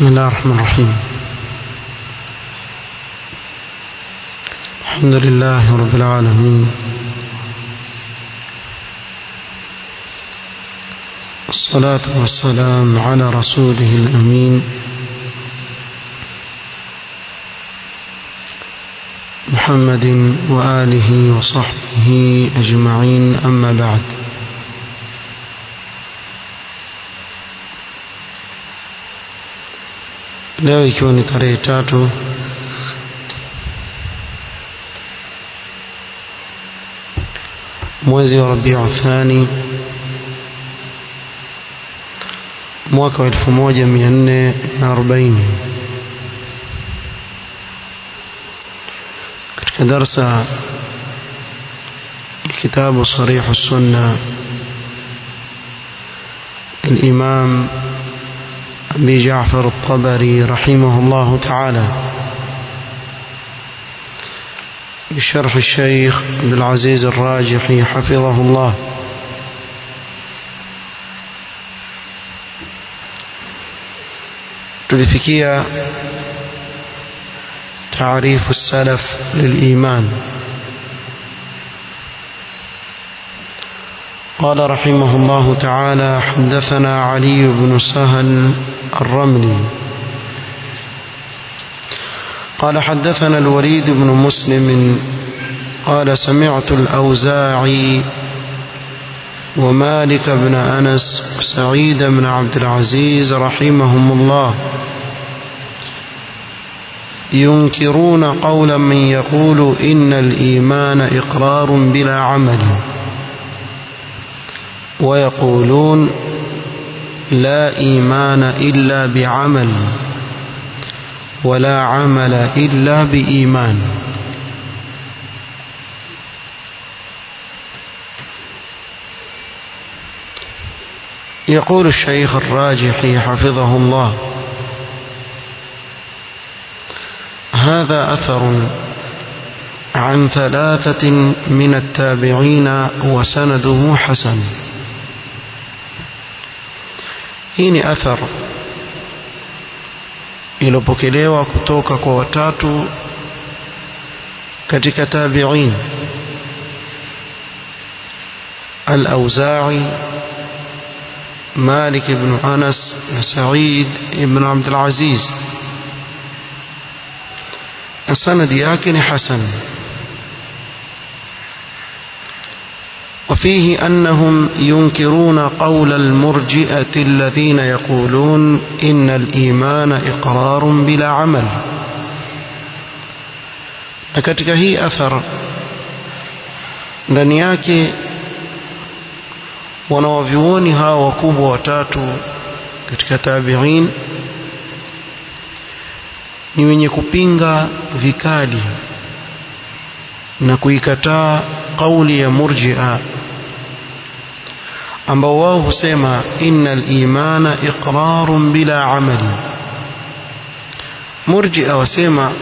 بسم الله الرحمن الرحيم الحمد لله رب العالمين والصلاة والسلام على رسوله الأمين محمد وآله وصحبه أجمعين أما بعد leo ikiwa ni tarehe tatu mwezi wa rabiu thani mwaka wa elfu moja mia nne na arobaini katika darsa kitabu sarihu sunna الإمام أبي جعفر الطبري رحمه الله تعالى بشرح الشيخ عبد العزيز الراجحي حفظه الله tulifikia تعريف السلف للإيمان قال رحمه الله تعالى حدثنا علي بن سهل الرملي قال حدثنا الوليد بن مسلم قال سمعت الأوزاعي ومالك بن أنس وسعيد بن عبد العزيز رحمهم الله ينكرون قول من يقول إن الإيمان إقرار بلا عمل ويقولون لا إيمان إلا بعمل ولا عمل إلا بإيمان يقول الشيخ الراجحي حفظه الله هذا أثر عن ثلاثة من التابعين وسنده حسن hii ni athar iliyopokelewa kutoka kwa watatu katika tabi'in al-Auza'i Malik ibn Anas na Sa'id ibn Abd al-Aziz sanadi yake ni hasan وفيه أنهم ينكرون قول المرجئة الذين يقولون إن الإيمان إقرار بلا عمل لكتك هي أثر ndani yake wanawavyuoni hawa wakubwa watatu katika tabiin ni wenye kupinga vikali na kuikataa kauli ya murjia ambao wao husema innal imana iqrarun bila amali murjia wasema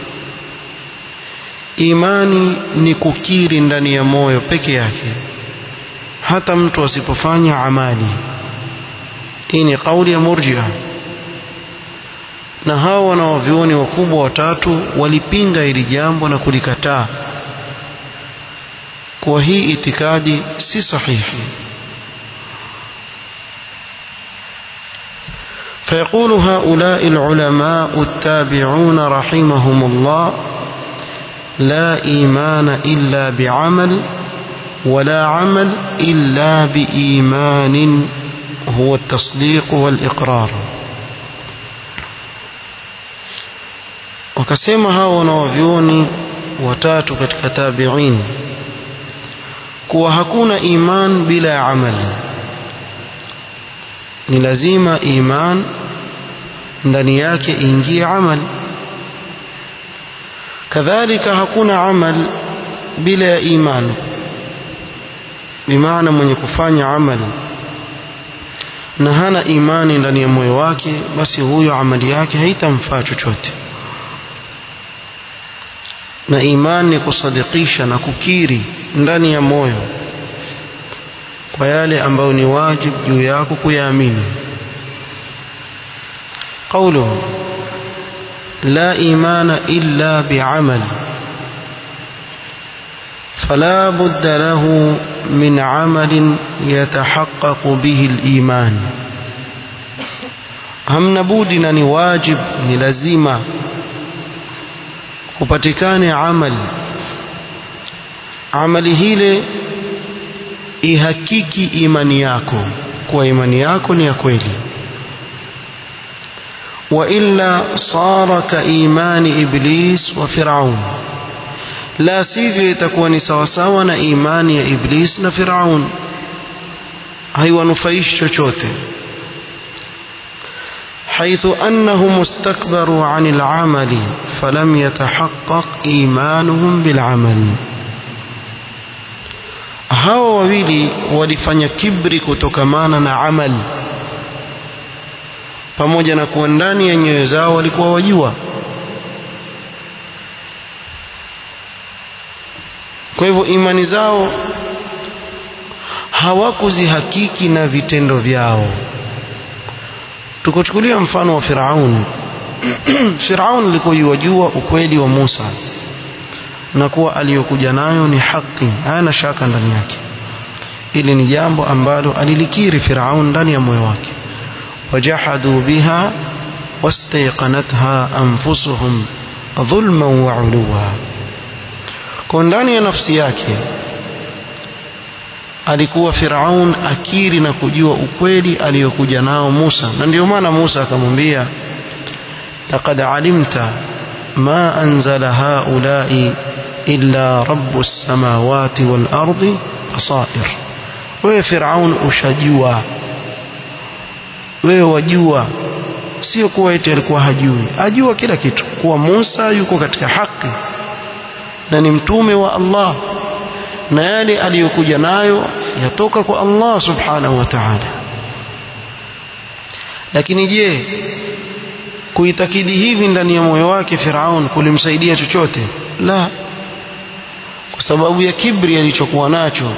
imani ni kukiri ndani ya moyo peke yake hata mtu asipofanya amali hii ni kauli ya murjia na hao wanawavyuoni wakubwa watatu walipinga hili jambo na kulikataa kuwa hii itikadi si sahihi فيقول هؤلاء العلماء التابعون رحمهم الله لا إيمان إلا بعمل ولا عمل إلا بإيمان هو التصديق والإقرار wakasema hao wanawavyuoni watatu katika tabiin kuwa hakuna iman bila ya amali ni lazima iman ndani yake ingie amal kadhalika hakuna amal bila ya iman bimaana mwenye kufanya amal na hana imani ndani ya moyo wake basi huyo amali yake haitamfaa chochote na imani ni kusadikisha na kukiri ndani ya moyo kwa yale ambayo ni wajibu juu yako kuyaamini قوله لا إيمان إلا بعمل فلا بد له من عمل يتحقق به الإيمان hamna budi na ni wajib ni lazima kupatikane amali amali hile ihakiki imani yako kuwa imani yako ni ya kweli wa illa sara ka imani iblis wa firaun la sivyo itakuwa ni sawasawa na imani ya iblis na firaun haiwanufaishi chochote حيث أنهم استكبروا عن العمل فلم يتحقق إيمانهم بالعمل hawa wawili walifanya kibri kutokamana na amal pamoja na kuwa ndani ya nyoyo zao walikuwa wajua kwa hivyo imani zao hawakuzihakiki na vitendo vyao tukuchukulia mfano wa Firaun Firaun alikuwa yuwajua ukweli wa Musa na kuwa aliyokuja nayo ni haki hana shaka ndani yake ili ni jambo ambalo alilikiri Firaun ndani ya moyo wake wajahadu biha wastayqanatha anfusuhum dhulman wa uluwa kwa ndani ya nafsi yake alikuwa Firaun akiri na kujua ukweli aliyokuja nao Musa na ndio maana Musa akamwambia laqad alimta ma anzala haulai illa rabbus samawati wal ardi basair wewe Firaun ushajua wewe wajua sio kuwa eti alikuwa hajui ajua kila kitu kuwa Musa yuko katika haki na ni mtume wa Allah na yale aliyokuja nayo yatoka kwa Allah subhanahu wa ta'ala lakini je kuitakidi hivi ndani ya moyo wake Firaun kulimsaidia chochote la kwa sababu ya kibri alichokuwa nacho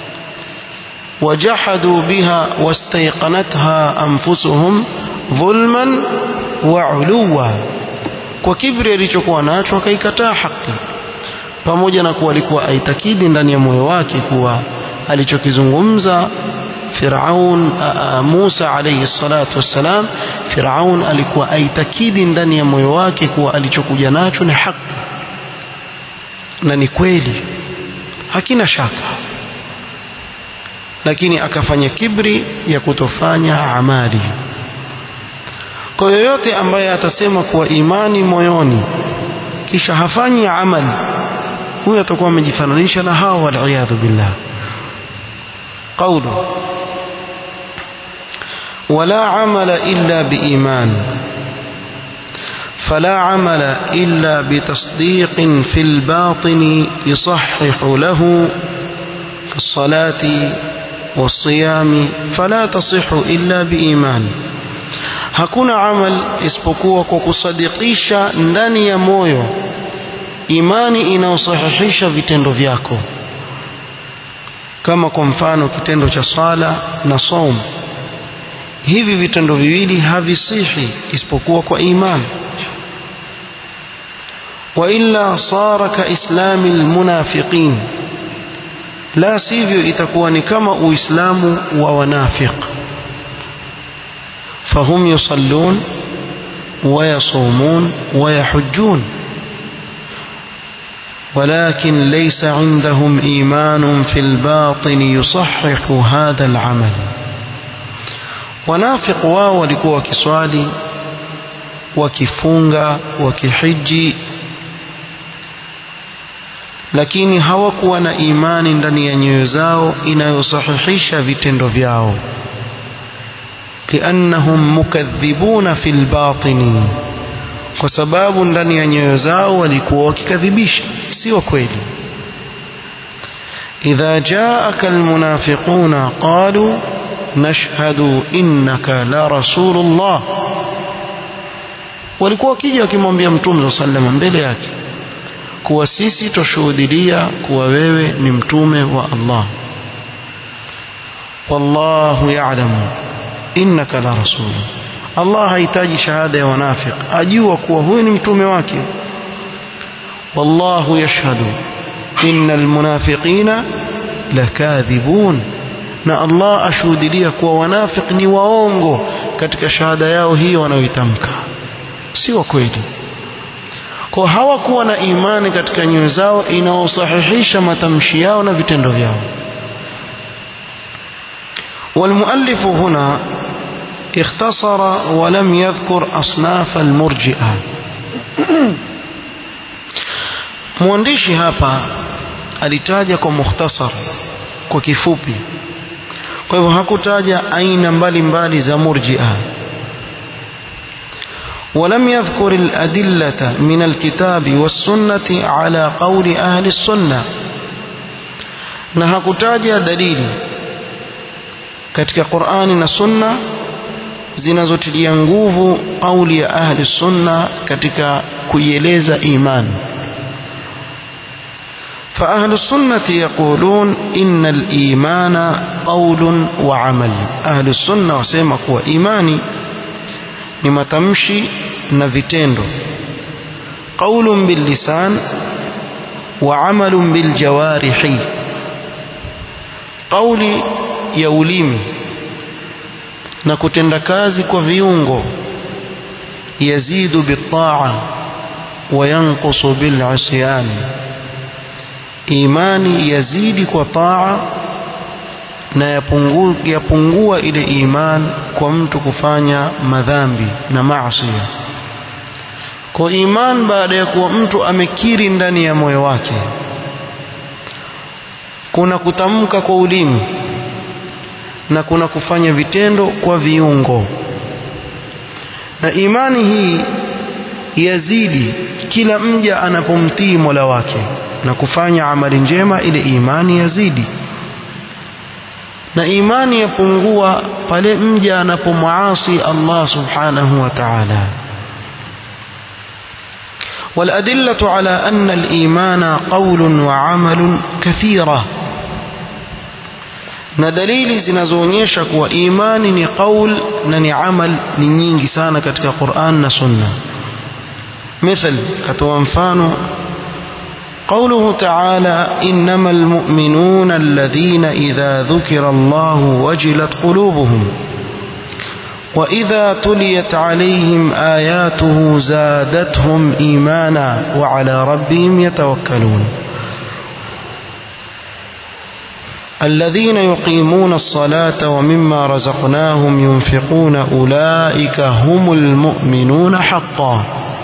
wajahadu biha wastayqanatha anfusuhum dhulman wa uluwa kwa kibri alichokuwa nacho akaikataa haki pamoja na kuwa alikuwa aitakidi ndani ya moyo wake kuwa alichokizungumza Firaun Musa alayhi salatu wassalam Firaun alikuwa aitakidi ndani ya moyo wake kuwa alichokuja nacho ni haki na ni kweli hakina shaka lakini akafanya kibri ya kutofanya amali kwa yoyote ambaye atasema kuwa imani moyoni kisha hafanyi amali huyo atakuwa amejifananisha na hao waliyadhu billah قوله ولا عمل إلا بإيمان فلا عمل إلا بتصديق في الباطن يصحح له في الصلاة والصيام فلا تصح إلا بإيمان hakuna amal isipokuwa kwa kusadikisha ndani ya moyo imani inayosahihisha vitendo vyako kama kwa mfano kitendo cha sala na saum hivi vitendo viwili havisihi isipokuwa kwa imani وإلا صار كإسلام المنافقين لا sivyo itakuwa ni kama uislamu wa wanafiq فهم يصلون ويصومون ويحجون ولكن ليس عندهم إيمان في الباطن يصحح هذا العمل ونافق wao walikuwa wakiswali wakifunga wakihiji lakini hawakuwa na imani ndani ya nyoyo zao inayosahihisha vitendo vyao liannahum mukadhibuna fi lbatini kwa sababu ndani ya nyoyo zao walikuwa wakikadhibisha sio kweli idha jaaka almunafiquna qalu nashhadu innaka la rasulullah walikuwa wakija wakimwambia mtume saa salama mbele yake kuwa sisi twashuhudilia kuwa wewe ni mtume wa Allah wallahu ya'lamu innaka la rasul Allah hahitaji shahada ya wanafiq ajua kuwa huyu ni mtume wake wallahu yashhadu innal munafiqina lakadhibun na Allah ashuhudilia kuwa wanafiq ni waongo katika shahada yao hiyo wanayoitamka si wa kweli kwa hawakuwa na imani katika nyoyo zao inaosahihisha matamshi yao na vitendo vyao والمؤلف هنا اختصر ولم يذكر أصناف المرجئة mwandishi hapa alitaja kwa mukhtasar kwa kifupi kwa hivyo hakutaja aina mbalimbali za murjia ولم يذكر الأدلة من الكتاب والسنة على قول أهل السنة na hakutaja dalili katika Qur'ani na Sunna zinazotilia nguvu kauli ya ahli sunna katika kuieleza imani فأهل السنة يقولون إن الإيمان قول وعمل أهل السنة وسيما كوا إيماني لما تمشي نفتندو قول باللسان وعمل بالجوارح قولي يوليمي na kutenda kazi kwa viungo yazidu bitaa wa yanqusu bilisyan imani yazidi kwa taa na yapungua, yapungua ile iman kwa mtu kufanya madhambi na maasi kwa iman baada ya kuwa mtu amekiri ndani ya moyo wake kuna kutamka kwa ulimi na kuna kufanya vitendo kwa viungo na imani hii yazidi kila mja anapomtii Mola wake na kufanya amali njema ile imani yazidi na imani yapungua pale mja anapomuasi Allah subhanahu wa ta'ala والأدلة على أن الإيمان قول وعمل كثيرة na dalili zinazoonyesha kuwa imani ni qaul na ni amal ni nyingi sana katika Qur'an na Sunna مثل katoa mfano قوله تعالى إنما المؤمنون الذين إذا ذكر الله وجلت قلوبهم وإذا تليت عليهم آياته زادتهم إيمانا وعلى ربهم يتوكلون الذين يقيمون الصلاة ومما رزقناهم ينفقون أولئك هم المؤمنون حقا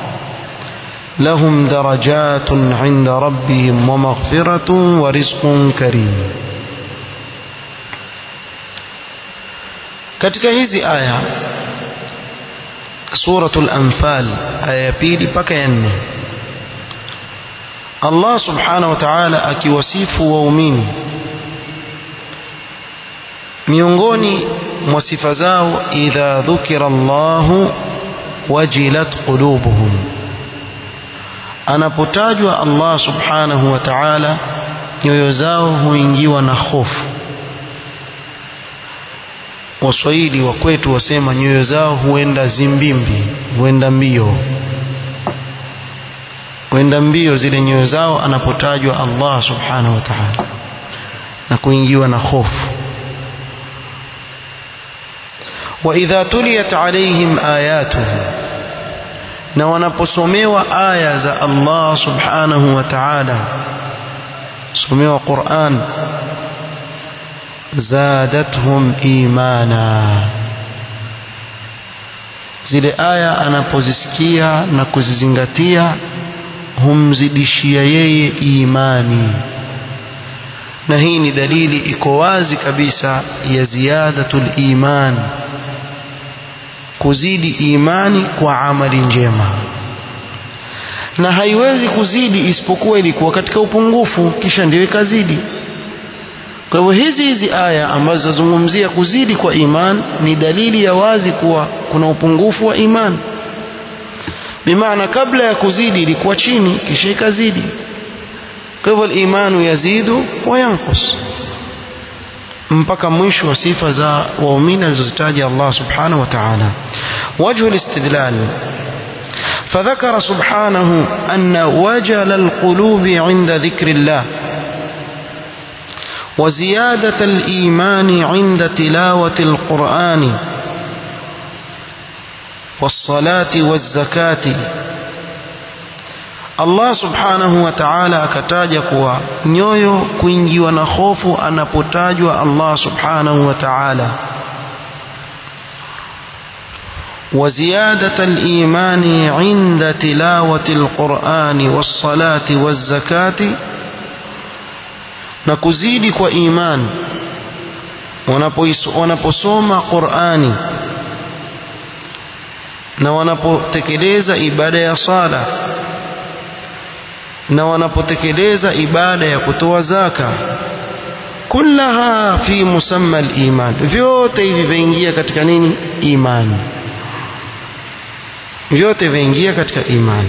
لهم درجات عند ربهم ومغفرة ورزق كريم katika hizi aya suratul anfal aya ya pili mpaka ya nne Allah subhanahu wa ta'ala akiwasifu waumini miongoni mwa sifa zao idha dhukira Allahu wajilat qulubuhum anapotajwa Allah subhanahu wa ta'ala nyoyo zao huingiwa na hofu waswahili wa kwetu wasema nyoyo zao huenda zimbimbi huenda mbio huenda mbio zile nyoyo zao anapotajwa Allah subhanahu wa ta'ala na kuingiwa na hofu وإذا تليت عليهم آياته na wanaposomewa aya za Allah subhanahu wa ta'ala somewa Qur'an zadatuhum imana zile aya anapozisikia na kuzizingatia humzidishia yeye imani na hii ni dalili iko wazi kabisa ya ziyadatul iman kuzidi imani kwa amali njema na haiwezi kuzidi isipokuwa ilikuwa katika upungufu kisha ndio ikazidi kwa hivyo hizi hizi aya ambazo zazungumzia kuzidi kwa iman ni dalili ya wazi kuwa kuna upungufu wa iman bimaana kabla ya kuzidi ilikuwa chini kisha ikazidi kwa hivyo imanu yazidu wa yanqus mpaka mwisho wa sifa za waumini alizozitaja Allah subhanahu wa ta'ala wajhu al-istidlal فذكر سبحانه أن وجل القلوب عند ذكر الله وزيادة الإيمان عند تلاوة القرآن والصلاة والزكاة Allah subhanahu wa ta'ala akataja kuwa nyoyo kuingiwa na hofu anapotajwa Allah subhanahu wa ta'ala وزيادة الإيمان عند تلاوة القرآن والصلاة والزكاة نكزيد وإيمان wanaposoma Qur'ani na wanapotekeleza ibada ya sala na wanapotekeleza ibada ya kutoa zaka kullaha fi musamma al-iman vyote hivi vaingia katika nini imani vyote vaingia katika imani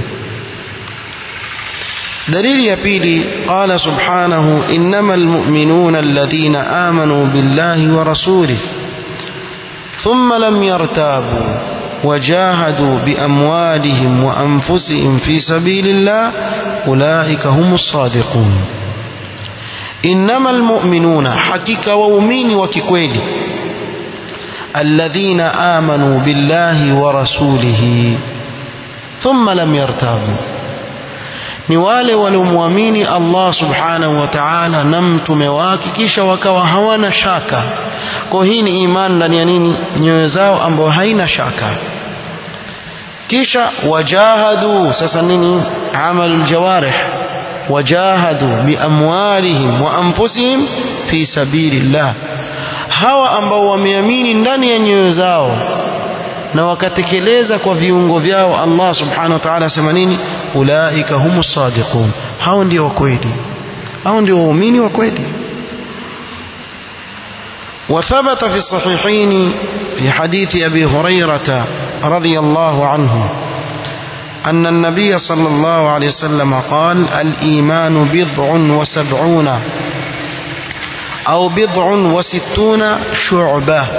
dalili ya pili qala subhanahu innamal mu'minuna alladhina amanu billahi wa rasulih thumma lam yartabu وجاهدوا بأموالهم وأنفسهم في سبيل الله أولئك هم الصادقون إنما المؤمنون حقيقة وأمين وككويل الذين آمنوا بالله ورسوله ثم لم يرتابوا ni wale waliomwamini Allah subhanahu wa ta'ala na mtume wake kisha wakawa hawana shaka kwa hii ni imani ndani ya nini nyoyo zao ambao haina shaka kisha wajahadu sasa nini amalul jawarih wajahadu biamwalihim wa anfusihim fi sabilillah hawa ambao wameamini ndani ya nyoyo zao na wakatekeleza kwa viungo vyao Allah subhanahu wa ta'ala asema nini ulaika humus sadiqun hao ndio wa kweli hao ndio waumini wa kweli وثبت في الصحيحين في حديث أبي هريرة رضي الله عنه أن النبي صلى الله عليه وسلم قال الإيمان بضع وسبعون أو بضع وستون شعبة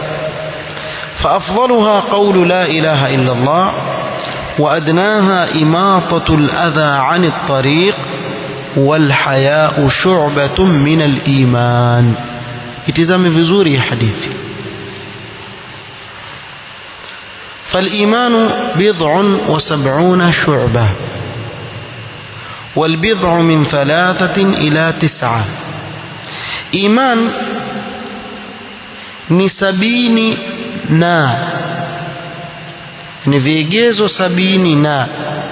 فأفضلها قول لا إله إلا الله وأدناها إماطة الأذى عن الطريق والحياء شعبة من الإيمان itizame vizuri hadithi فالإيمان بضع وسبعون شعبة والبضع من ثلاثة إلى تسعة إيمان ni sabini na ni vigezo sabini na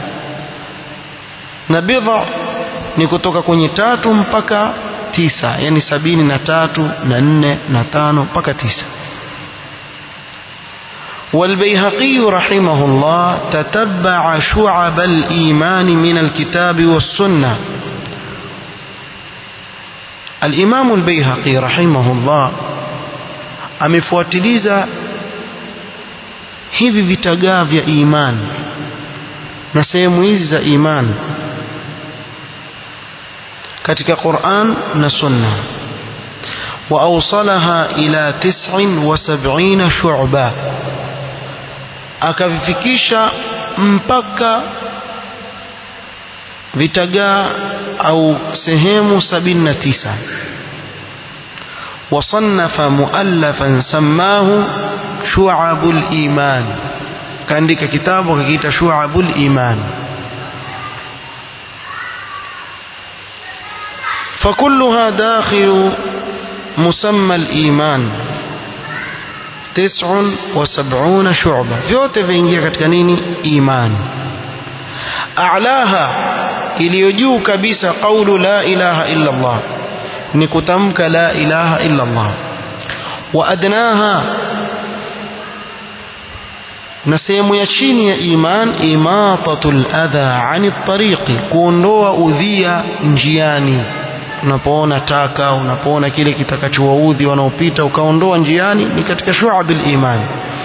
na bidha ni kutoka kwenye tatu mpaka tisa yani sabini na tatu na nne na tano mpaka tisa والبيهقي رحمه الله تتبع شعب الإيمان من الكتاب والسنة الإمام البيهقي رحمه الله amefuatiliza hivi vitagaa vya imani na sehemu hizi za imani katika Qur'an na Sunna wa awsalaha ila 79 shu'ba akavifikisha mpaka vitagaa au sehemu 79 وصنف مؤلفا سماه شعب الإيمان كان كتاب وكيت شعب الإيمان فكلها داخل مسمى الإيمان تسع وسبعون شعبة vyote vingia katika nini iman a'laha iliyo juu kabisa qawlu la ilaha illa Allah ni kutamka la ilaha illa Allah wa adnaha na sehemu ya chini ya iman imatatul adha ani tariqi kuondoa udhia njiani unapoona taka unapoona kile kitakachowaudhi wanaopita ukaondoa njiani ni katika shu'abil iman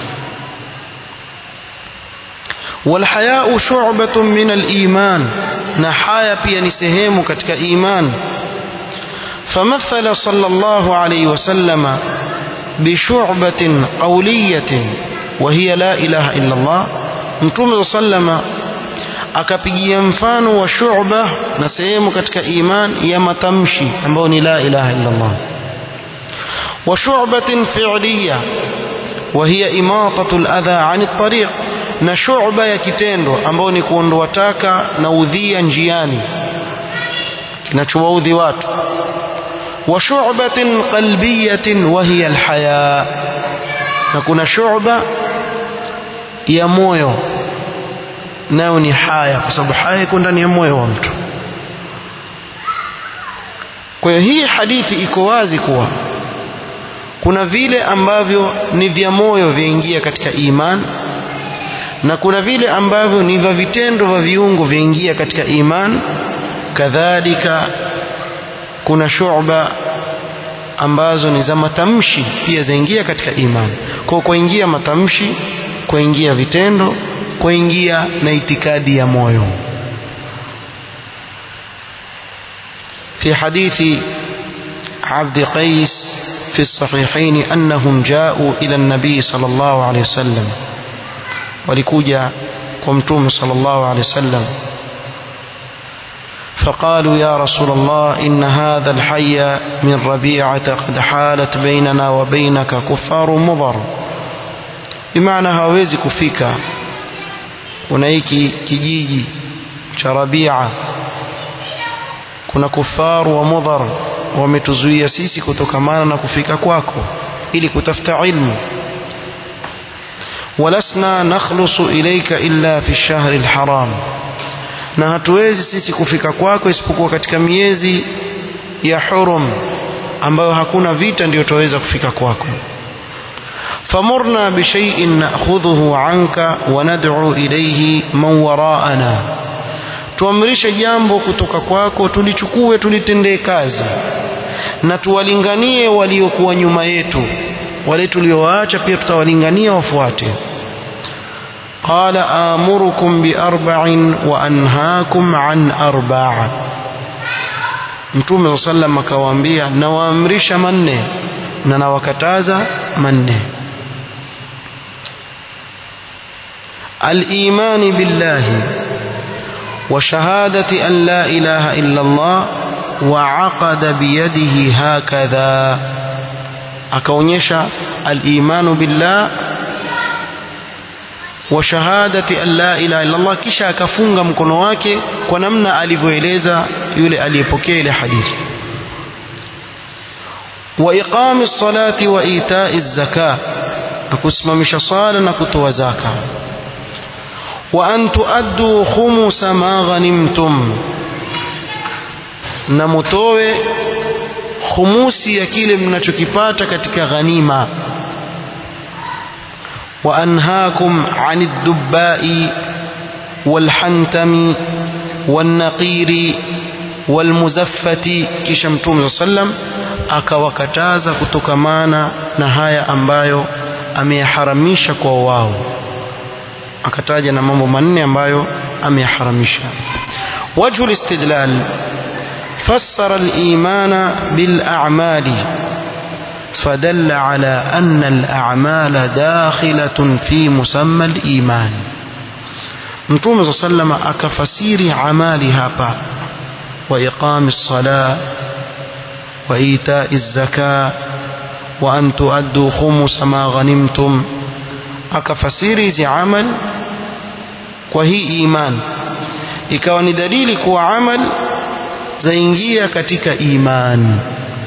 والحياء شعبة من الإيمان na haya pia ni sehemu katika iman فمثل صلى الله عليه وسلم بشعبة قولية وهي لا إله إلا الله متوم صلى الله عليه وسلم akapigia mfano wa shu'ba na sehemu katika iman ya matamshi ambayo ni la ilaha illa Allah wa shu'batin fi'liya wa hiya imatatu al-adha 'an at-tariq na shu'ba ya kitendo ambayo ni kuondoa taka na udhia njiani kinachowaudhi watu wa shu'batin qalbiyatin wa hiya al-haya na kuna shu'ba ya moyo nayo ni haya kwa sababu haya iko ndani ya moyo wa mtu kwa hiyo hii hadithi iko wazi kuwa kuna vile ambavyo ni vya moyo vyaingia katika iman na kuna vile ambavyo ni vya vitendo vya viungo vyaingia katika iman kadhalika kuna shu'ba ambazo ni za matamshi pia zaingia katika iman kwa kuingia matamshi kuingia vitendo kuingia na itikadi ya moyo في حديث عبد قيس في الصحيحين أنهم جاءوا إلى النبي صلى الله عليه وسلم ولكوجا قمتم صلى الله عليه وسلم فقالوا يا رسول الله إن هذا الحي من ربيعة قد حالت بيننا وبينك كفار مضر بمعنى hawezi kufika kuna hiki kijiji cha Rabia kuna kufaru wa mudhar wametuzuia sisi kutokamana na kufika kwako ili kutafuta ilmu walasna nakhlusu ilaika illa fi shahri alharam na hatuwezi sisi kufika kwako isipokuwa katika miezi ya hurum ambayo hakuna vita ndio tutaweza kufika kwako فمرنا بشيء نأخذه عنك وندعو إليه من وراءنا tuamrishe jambo kutoka kwako tulichukue tulitendee kazi na tuwalinganie waliokuwa nyuma yetu wale tuliowaacha pia tutawalingania wafuate qala amurukum biarba'in wa anhaakum an arba'a mtume sallam akawaambia nawaamrisha manne na nawakataza manne الإيمان بالله وشهادة أن لا إله إلا الله وعقد بيده هكذا akaonyesha al-imanu billah wa shahadati an la ilaha illa Allah kisha akafunga mkono wake kwa namna alivyoeleza yule aliyepokea ile hadithi wa iqami salati wa itai zaka na kusimamisha sala na kutoa zaka wa an tuaddu khumusa ma ghanimtum na mutowe khumusi ya kile mnachokipata katika ghanima wa anhaakum anid dubbai walhantami wannaqiri walmuzaffati kisha mtume sallam akawakataza kutokamana na haya ambayo ameyaharamisha kwa wao akataja na mambo manne ambayo ameyaharamisha wajhu listidlal فسر الإيمان بالأعمال فدل على أن الأعمال داخلة في مسمى الإيمان متوم صلى الله عليه وسلم أكفسير عمالي هابا وإقام الصلاة وإيتاء الزكاة وأن تؤدوا خمس ما غنمتم أكفسير زي عمل وهي إيمان ikawa ni dalili kuwa amal zaingia katika iman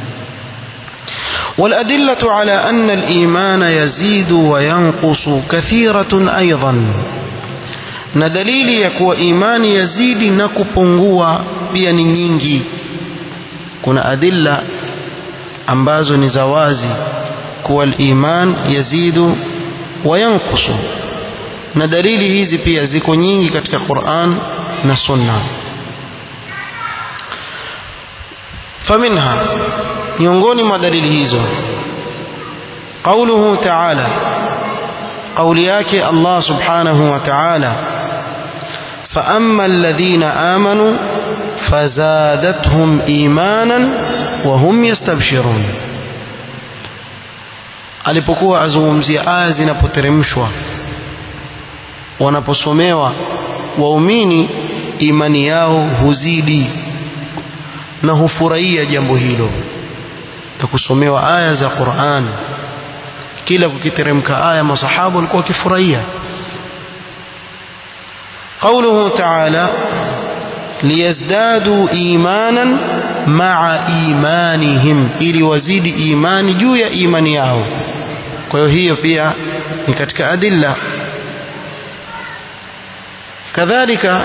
والأدلة على أن الإيمان يزيد وينقص كثيرة أيضا na dalili ya kuwa imani yazidi na kupungua pia ni nyingi kuna adilla ambazo ni za wazi kuwa iman yazidu wa yankusu na dalili hizi pia ziko nyingi katika Qur'an na Sunna فمنها miongoni mwa dalili hizo قوله تعالى قول yake Allah subhanahu wa ta'ala فأما الذين آمنوا فزادتهم إيمانا وهم يستبشرون alipokuwa azungumzia aya zinapoteremshwa wanaposomewa waumini imani yao huzidi na hufurahia jambo hilo la kusomewa aya za Qur'an kila kukiteremka aya masahaba walikuwa wakifurahia قوله تعالى ليزدادوا إيمانا مع إيمانهم ili wazidi imani juu ya imani yao kwa hiyo hiyo pia ni katika adilla kadhalika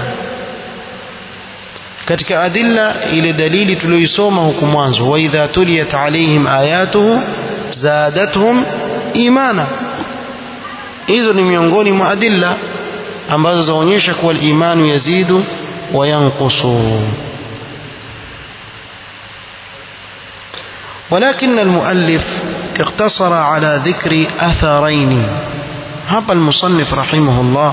katika adilla ile dalili tuliyoisoma huku mwanzo wa idha tuliyat alaihim ayatuhu zadatuhum imana hizo ni miongoni mwa adilla ambazo zaonyesha kuwa imanu yazidu wa yanqusu ولكن المؤلف اقتصر على ذكر أثرين hapa المصنف رحمه الله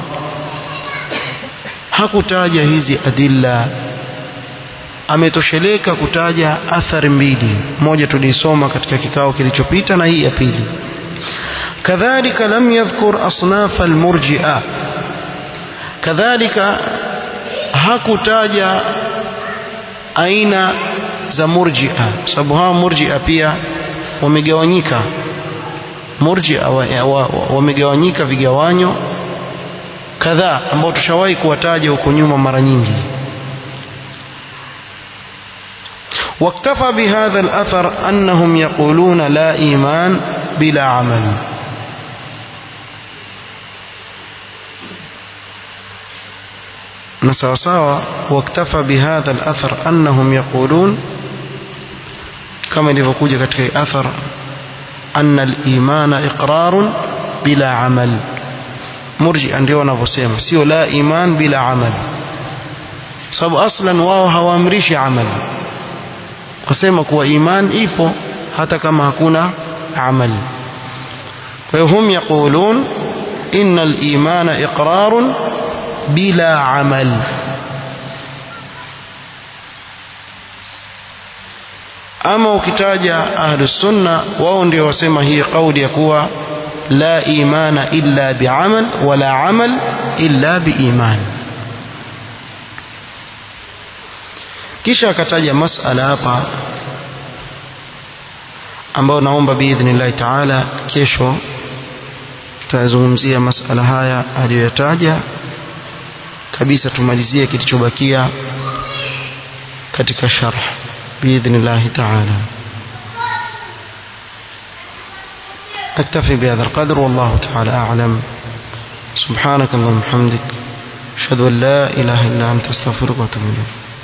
hakutaja hizi adilla ametosheleka kutaja athari mbili moja tuliisoma katika kikao kilichopita na hii ya pili kadhalika lam yadhkur asnaf almurji'a kadhalika hakutaja aina za murji'a sababu hawa murji'a pia wamegawanyika murji'a wamegawanyika wa, wa, vigawanyo kadhaa ambao tushawahi kuwataja huko nyuma mara nyingi واكتفى بهذا الأثر أنهم يقولون لا إيمان بلا عمل نسوساوا واكتفى بهذا الأثر أنهم يقولون كما لفقوجة كتك أثر أن الإيمان إقرار بلا عمل مرجئا ndio wanavyosema sio la iman bila amal sababu aslan wao hawaamrishi amali wasema kuwa iman ipo hata kama hakuna amal kwa hiyo hum yaqulun inna al-imana iqrarun bila amal ama ukitaja ahlus sunna wao ndio wasema hii kauli ya kuwa la imana illa biamal wala amal illa biiman kisha akataja masala hapa ambayo naomba biidhnillahi taala kesho tutazungumzia masala haya aliyoyataja kabisa tumalizie kilichobakia katika sharh biidhnillahi taala أكتفي بهذا القدر والله تعالى أعلم سبحانك اللهم وبحمدك أشهد أن لا إله إلا أنت أستغفرك وأتوب إليك